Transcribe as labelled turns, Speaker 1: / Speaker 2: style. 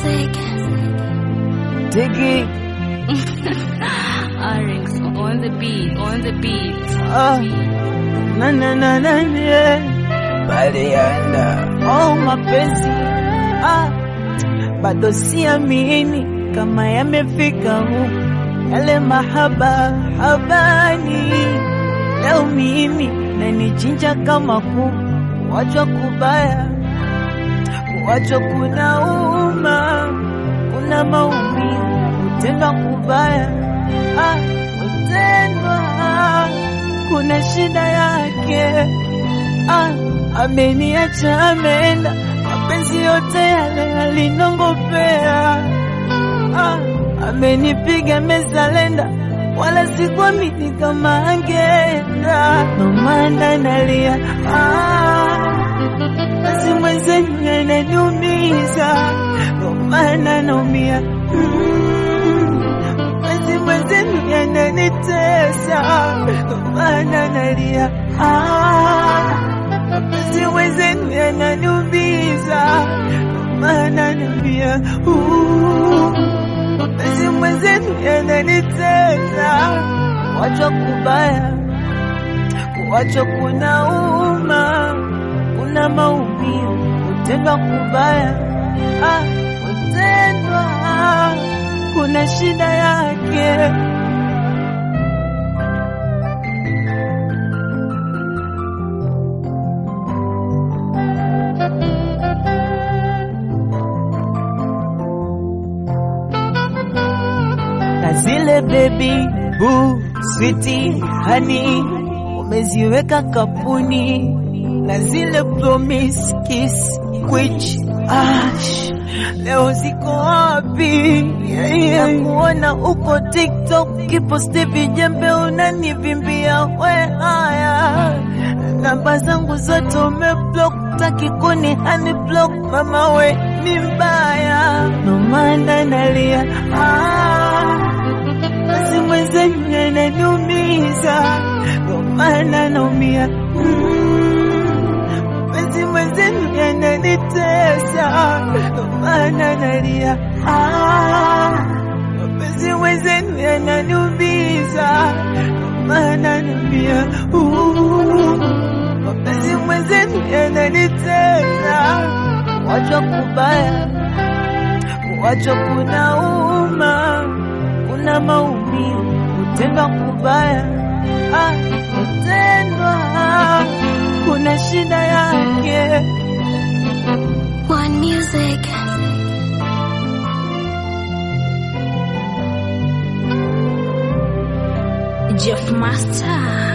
Speaker 1: music.
Speaker 2: Diggy.
Speaker 1: Arix on the beat, on the beat.
Speaker 2: Ah. Na na na na yeah. Baliana. Oh mapenzi. Ah. Bado siamini kama yamefika huku yale mahaba habani. Leo mimi nanichinja kama kuku, kuachwa kubaya, kuachwa kunauma, kuna maumivu, kutendwa kubaya, ah, kutendwa kuna shida yake. Ah, ameniacha ameenda, mapenzi yote yale alinongopea. Ah, amenipiga mezalenda, wala sikuamini kama angeenda, ndo maana nalia. Ah, basi mwenzenu yananiumiza, ndo maana naumia. Mm, basi mwenzenu yananitesa, ndo maana nalia. Ah, basi mwenzenu yananiumiza, ndo maana naumia. Uh, basi mwenzenu yananitesa, kuachwa kubaya, kuachwa kunauma, kuna maumivu, kutendwa kubaya, ah, kutendwa kuna shida yake. na zile baby boo sweetie honey umeziweka kapuni na zile promise kiss which ash leo ziko wapi? Yeah, yeah. Nakuona uko TikTok kiposti vijembe unanivimbia we haya namba zangu zote umeblock, taki kuni unblock, mama we ni mbaya, ndo maana nalia ah, basi mwenzenu yananiumiza, ndo maana naumia mm, basi mwenzenu yananitesa, ndo maana nalia ah, basi mwenzenu yananiumiza, ndo maana naumia uh, mapenzi mwenzenu yananitesa, kuachwa kubaya, kuachwa kunauma, kuna maumivu, kutendwa kubaya, ah, kutendwa kuna shida yake.
Speaker 1: One music. Jeff Master.